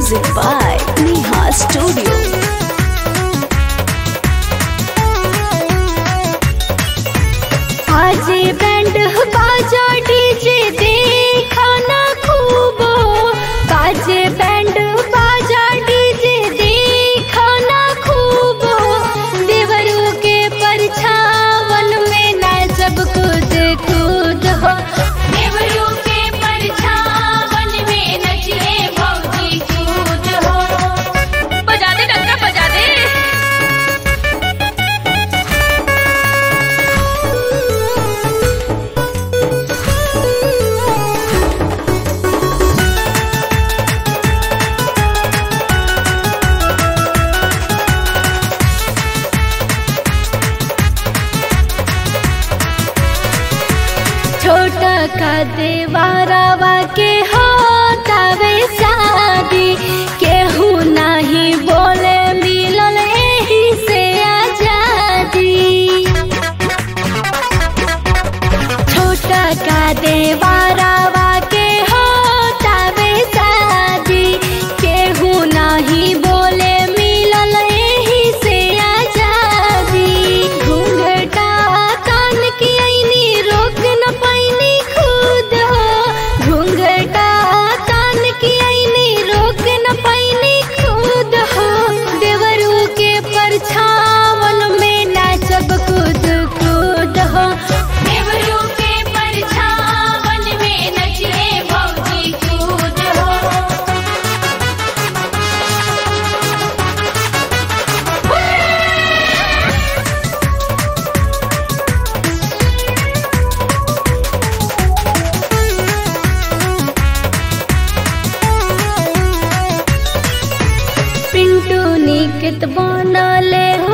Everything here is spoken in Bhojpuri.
Music by Neha Studio. आज बैंड बाजा डीजे देखा ना खूब आज बैंड बाजा डीजे देखा ना खूब देवरू के परछावन में ना सब खुद खुद हो देवरू के परछावन में नचले भौजी खुद हो बजा दे डंका बजा दे छोटा का देवारावा के होतावे शादी केहू नहीं बोले मिलल एही से आजादी छोटा का देवारावा के होतावे शादी केहू नहीं बोले मिलल एही से आजादी घूंघटा कान की आईनी रोक न पाईनी खुद हो घूंघटा कान की आईनी रोक न पाईनी खुद हो देवरू के परछावन में नाचब खुद खुद हो देवरू के परछावन में नचले भौजी खुद हो पिंटू निकट बनले हो